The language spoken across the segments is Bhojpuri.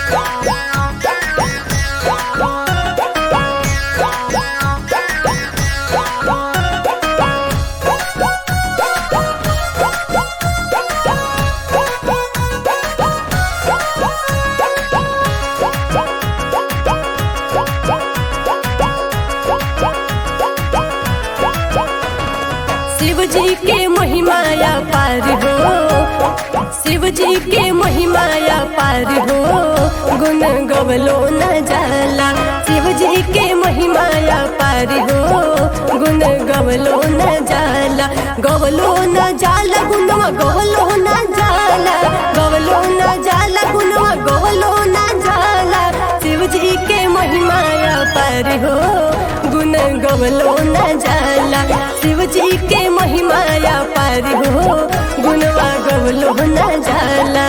शिव जी के महिमाया पार हो शिव जी के महिमाया पार हो गुण गवलो न जाला शिव जी के महिमाया पार हो गुण गवलो न जाला गवलो न जाला गुणवा गवलो न जाला गवलो न जाला गुणवा गवलो न जाला शिव जी के महिमाया पार हो गुण गवलो न जाला शिव जी के महिमाया पार हो गुणवा गवलो न जाला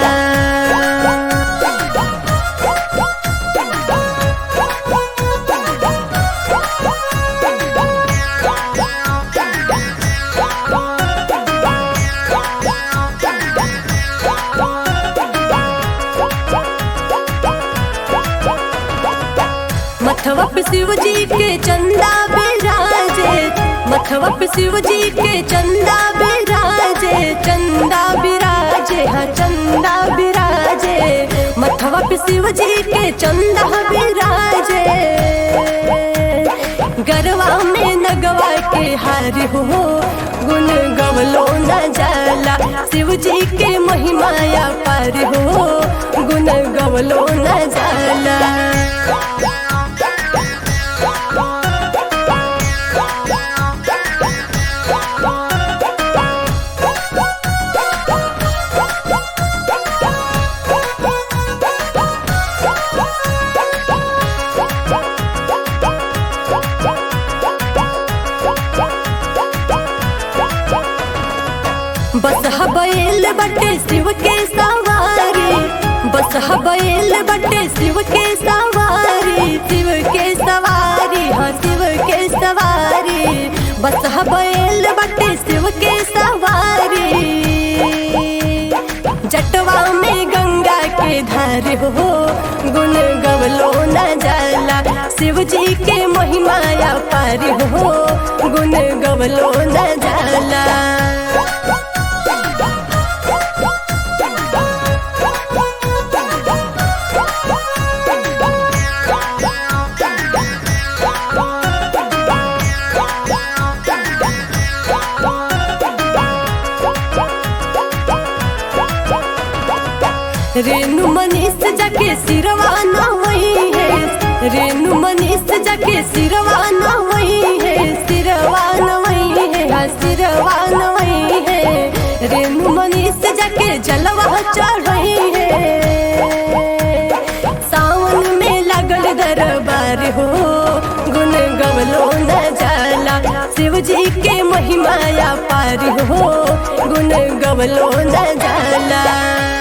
मथवा पे शिव जी के चंदा बिराजे मथवा पे शिव जी के चंदा बिराजे चंदा बिराजे हाँ चंदा बिराजे मथवा पे शिव जी के चंदा बिराजे गरवा में नगवा के हार हो गुण गवलो न जाला शिव जी के महिमाया पार हो गुण गवलो न जाला बस हबैल बटे शिव के सवारी बस हबैल बटे शिव के सवारी शिव के सवारी हाँ शिव के सवारी बस हबैल बटे शिव के सवारी जटवा में गंगा के धार हो गुण गवलो न जाला शिव जी के महिमाया पार हो गुण गवलो न जाला रेणु मनीष जाके सिरवा न वही है रेणु मनीष जाके सिरवा न वही है सिरवा न वही है हाँ सिरवा न वही है रेणु मनीष जाके जलवा चढ़ी है सावन में लगल दरबार हो गुण गवलो न जाला शिव जी के महिमाया पार हो गुण गवलो न जाला